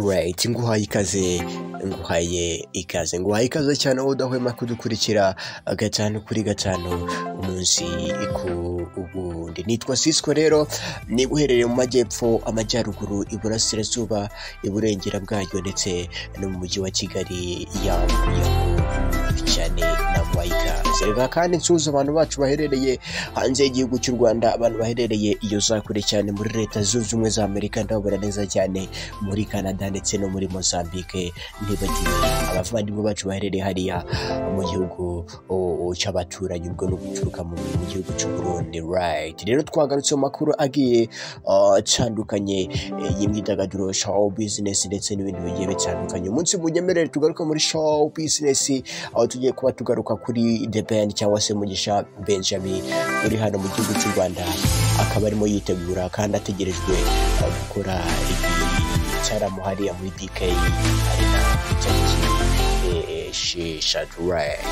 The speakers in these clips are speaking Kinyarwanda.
right nguhaye ikaze nguhaye ikaze nguhaye ikaze cyane wowe udahwema kudukurikira gatanu kuri gatanu umunsi ku wundi nitwa sisiko rero niba uherereye mu majyepfo amajyaruguru iburasirazuba iburengera bwaryo ndetse no mu mujyi wa kigali yawo cyane naguhaye ikaze reka kandi nsuhuza abantu bacu baherereye hanze y'igihugu cy'u rwanda abantu baherereye iyo za kure cyane muri leta zunze ubumwe za amerika ndababona neza cyane muri canada ndetse no muri mozambique ntibagiwe abavandimwe bacu baherereye hariya mu gihugu o- o- cy'abaturanyi ubwo ni uguturuka mu mu gihugu cy'u burundi right rero twagarutse mu makuru agiye ah, atandukanye eh, y'imyidagaduro show business ndetse n'ibindi bigiye bitandukanye umunsi munyemerere tugaruka muri show business aho tugiye kuba tugaruka kuri the band cyangwa se mugisha benjamin uri hano mu gihugu cy'u rwanda akaba arimo yitegura kandi ategerejwe ah, gukora igitaramo hariya muri dk ari na tariki eh, eh, esheshatu right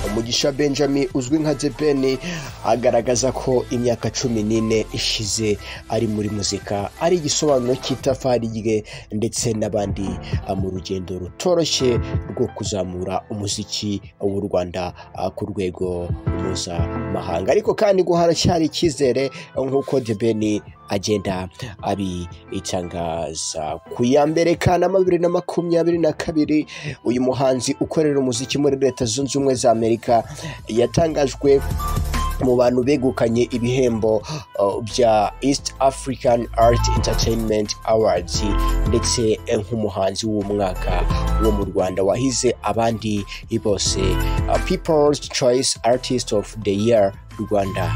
umugisha benjamin uzwi nka the ben agaragaza ko imyaka cumi n'ine ishize ari muri muzika ari igisobanuro cy'itafari rye ndetse n'abandi ah, mu rugendo rutoroshye rwo kuzamura umuziki w'u rwanda ah, ku rwego mpuzamahanga ariko kandi ngo haracyari icyizere nk'uko the ben agenda abitangaza ku ya mbere kanama bibiri na makumyabiri na kabiri uyu muhanzi ukorera umuziki muri leta zunze ubumwe za amerika yatangajwe mu bantu begukanye ibihembo uh, bya east african art entertainment awards ndetse nk'umuhanzi w'umwaka wo mu rwanda wahize abandi bose uh, people's choice artist of the year rwanda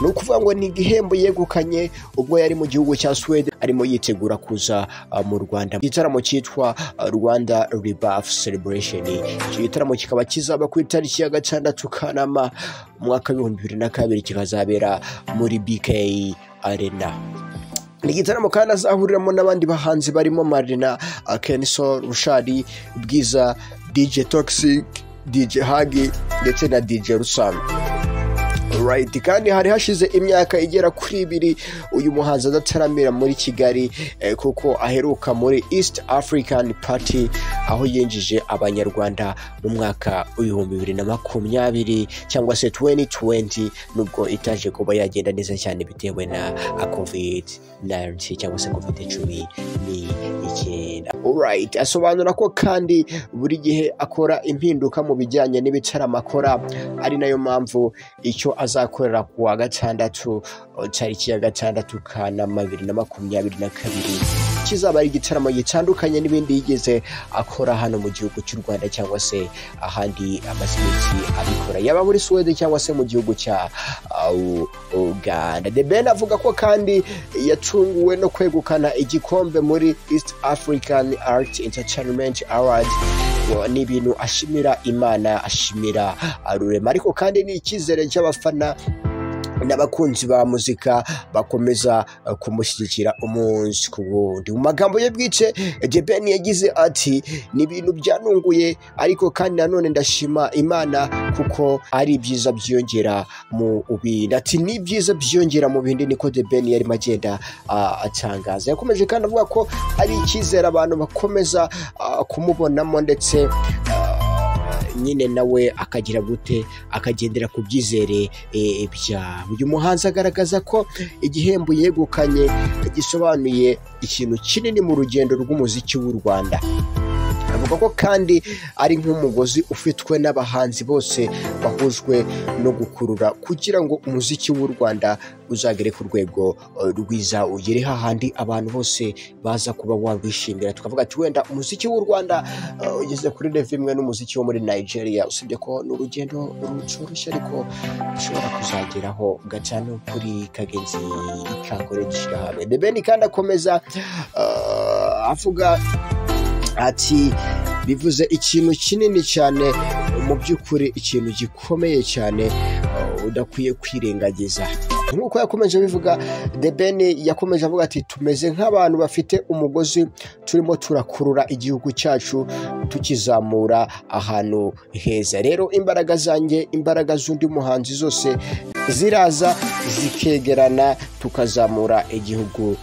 ni ukuvuga ngo ni igihembo yegukanye ubwo yari mu gihugu cya swede arimo yitegura kuza uh, mu rwanda igitaramo cyitwa uh, rwanda rebaf celebration icyo gitaramo kikaba kizaba ku itariki ya gatandatu kanama umwaka w'ibihumbi bibiri na kabiri kikazabera muri bk arena ni igitaramo kandi azahuriramo n'abandi bahanzi barimo marina uh, kenso rushari bwiza dj toxic dj hagi ndetse na dj rusanzwe right kandi hari hashize imyaka igera kuri ibiri uyu muhanzi adataramira muri kigali eh, kuko aheruka muri east african party aho yinjije abanyarwanda mu mwaka w'ibihumbi bibiri na makumyabiri cyangwa se 2020 nubwo itaje kuba yagenda neza cyane bitewe na ah, covid 19 cyangwa se covid cumi n'icyenda right asobanura ko kandi buri gihe akora impinduka mu bijyanye n'ibitaramo akora ari nayo mpamvu icyo azakorera ku wa gatandatu uh, tariki ya gatandatu kanama bibiri na makumyabiri na kabiri kizaba ari igitaramo gitandukanye n'ibindi yigeze akora hano mu gihugu cy'u rwanda cyangwa se ahandi amaze iminsi abikora yaba muri suwede cyangwa se mu gihugu cya uh, U- uganda the ben avuga ko kandi yatunguwe no kwegukana igikombe muri east african art entertainment award Wa- ni ibintu ashimira imana ashimira uh, rurema ariko kandi ni icyizere cy'abafana n'abakunzi ba muzika bakomeza uh, kumushyigikira umunsi ku wundi mu magambo ye bwice jebeni yagize ati ni ibintu byanunguye ariko kandi nanone ndashima imana kuko ari ibyiza byiyongera mu bindi ati ni ibyiza byiyongera mu bindi niko jebeni yarimo agenda uh, atangaza yakomeje kandi avuga ko ari icyizere abantu bakomeza uh, kumubonamo ndetse uh, nyine nawe akagira gute akagendera ku byizere eh, byabo uyu muhanzi agaragaza ko igihembo yegukanye gisobanuye ikintu kinini mu rugendo rw'umuziki w'u rwanda avuga ko kandi ari nk'umugozi ufitwe n'abahanzi bose bahujwe no gukurura kugira ngo umuziki w'u rwanda uzagere ku rwego eh, rwiza ugere hahandi abantu bose baza kuba wabishimira tukavuga ati wenda umuziki w'u rwanda eh, ugeze kuri revo imwe n'umuziki wo muri nigeria usibye ko ni urugendo rucoroshye ariko ushobora kuzageraho gacano kuri kagenzi kakore dushyira hamwe The Ben kandi akomeza eh, avuga ati bivuze ikintu kinini cyane mu by'ukuri ikintu gikomeye cyane uh, udakwiye kwirengagiza nk'uko yakomeje abivuga the ben yakomeje avuga ati tumeze nk'abantu bafite umugozi turimo turakurura igihugu cyacu tukizamura ahantu heza rero imbaraga zanjye imbaraga z'undi muhanzi zose ziraza zikegerana tukazamura igihugu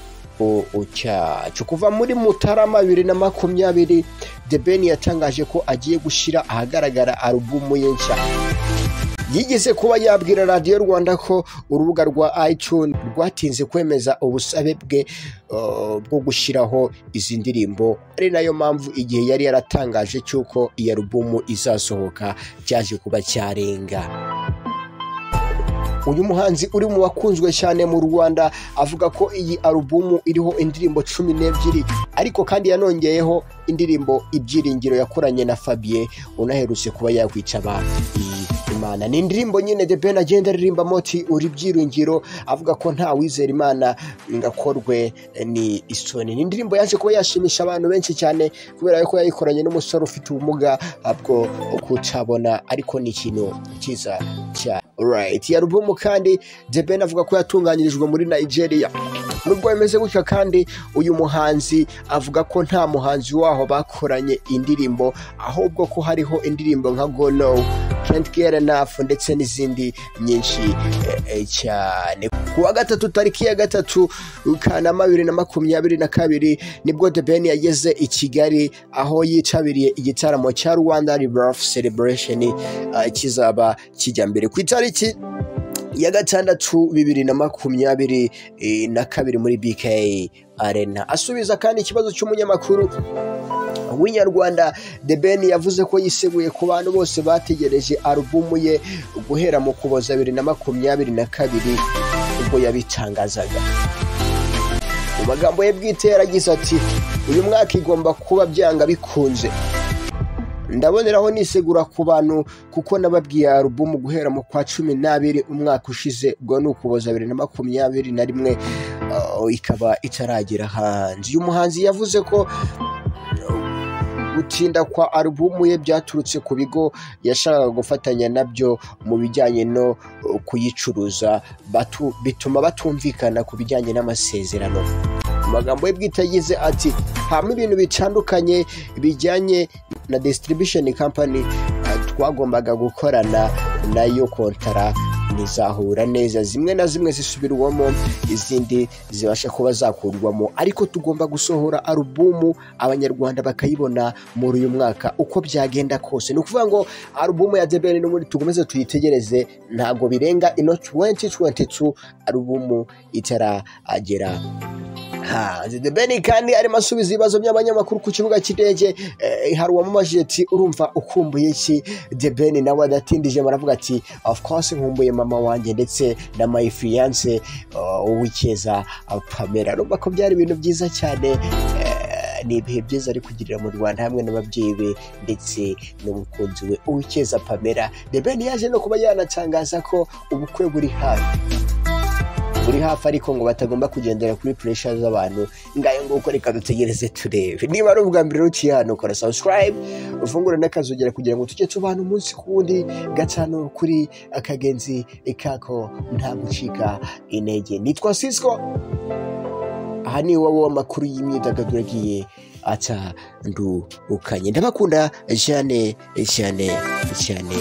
cyacu kuva muri mutarama bibiri na makumyabiri the ben yatangaje ko agiye gushyira ahagaragara alubumu ye nshya yigeze kuba yabwira radiyo rwanda ko urubuga rwa icun rwatinze kwemeza ubusabe bwe bwo gushyiraho izi ndirimbo ari nayo mpamvu igihe yari yaratangaje cy'uko iyi alubumu izasohoka byaje kuba cyarenga uyu muhanzi uri mu bakunzwe cyane mu rwanda avuga ko iyi alubumu iriho indirimbo cumi n'ebyiri ariko kandi yanongeyeho indirimbo ibyiringiro yakoranye na fabien unaherutse kuba yakwica abantu imana ni indirimbo nyine the ben agenda aririmba moti uri byiringiro avuga ko nta wizera imana ngakorwe ni isoni ni indirimbo yaje kuba yashimisha abantu benshi cyane kubera ko yayikoranye n'umusore ufite ubumuga bwo kutabona ariko ni ikintu cyiza cyane right ya rubumu kandi the ben avuga ko yatunganyirijwe muri nigeria nubwo bimeze gutya kandi uyu muhanzi avuga ko nta muhanzi waho bakoranye indirimbo ahubwo ko hariho indirimbo nka go no can't get enough ndetse n'izindi nyinshi cyane kuwa gatatu tariki ya gatatu kanama bibiri na makumyabiri na kabiri nibwo the ben yageze i kigali aho yitabiriye igitaramo cya rwanda rebirth celebration kizaba kijya mbere ku itariki ya gatandatu bibiri na makumyabiri na kabiri muri bk arena asubiza kandi ikibazo cy'umunyamakuru w'inyarwanda the ben yavuze ko yiseguye ku bantu bose bategereje alubumu ye guhera mu kuboza bibiri na makumyabiri na kabiri ubwo yabitangazaga mu magambo ye bwite yaragize ati uyu mwaka igomba kuba byanga bikunze ndaboneraho nisegura ku bantu kuko nababwiye alubumu guhera mu kwa cumi n'abiri umwaka ushize ubwo ni ukuboza bibiri na makumyabiri na rimwe ikaba itaragera hanze uyu muhanzi yavuze ko gutinda kwa alubumu ye byaturutse ku bigo yashakaga gufatanya nabyo mu bijyanye no kuyicuruza bituma batumvikana ku bijyanye n'amasezerano amagambo ye bwite yagize ati hamo ibintu bitandukanye bijyanye na distribution company twagombaga gukorana nayo kontara ntizahura neza zimwe na zimwe zisubirwamo izindi zibasha kuba zakurwamo ariko tugomba gusohora alubumu abanyarwanda bakayibona muri uyu mwaka uko byagenda kose ni ukuvuga ngo alubumu ya debeni n'ubundi tugomeze tuyitegereze ntabwo birenga ino 2022 alubumu itaragera hanze debeni kandi arimo asubiza ibibazo by'abanyamakuru ku kibuga cy'indege hari uwamamaje ati urumva ukumbuye iki debeni nawe adatindije baravuga ati of course nkumbuye mama wanjye ndetse na my fiance uwikeza pamela urumva ko byari ibintu byiza cyane ni ibihe byiza ari kugirira mu rwanda hamwe n'ababyeyi be ndetse n'umukunzi we uwikeza pamela debeni yaje no kuba yanatangaza ko ubukwe buri hafi buri hafi ariko ngo batagomba kugendera kuri puresha z'abantu ngayo nguko reka dutegereze turebe niba ari ubwa mbere ruciye hano kora sabusikarayibu ufungure n'akazogera kugira ngo tujye tubana umunsi ku wundi gatanu kuri akagenzi kako nta gucika intege nitwa sisiko aha ni iwawe w'amakuru y'imyidagaduro agiye atandukanye ndabakunda cyane cyane cyane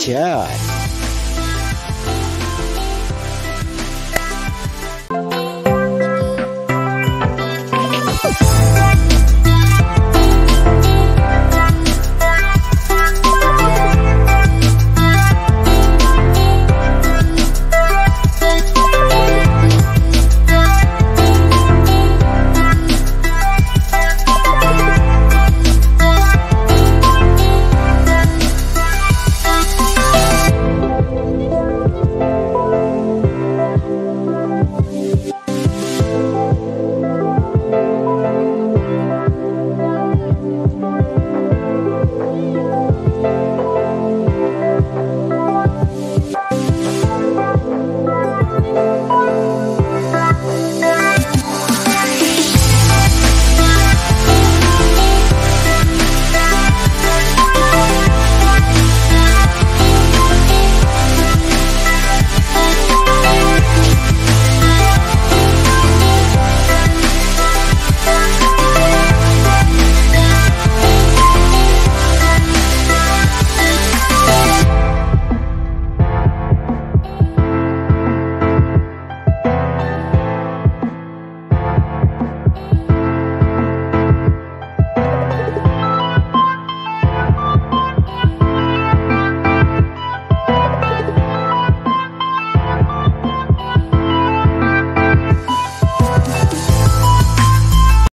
cyane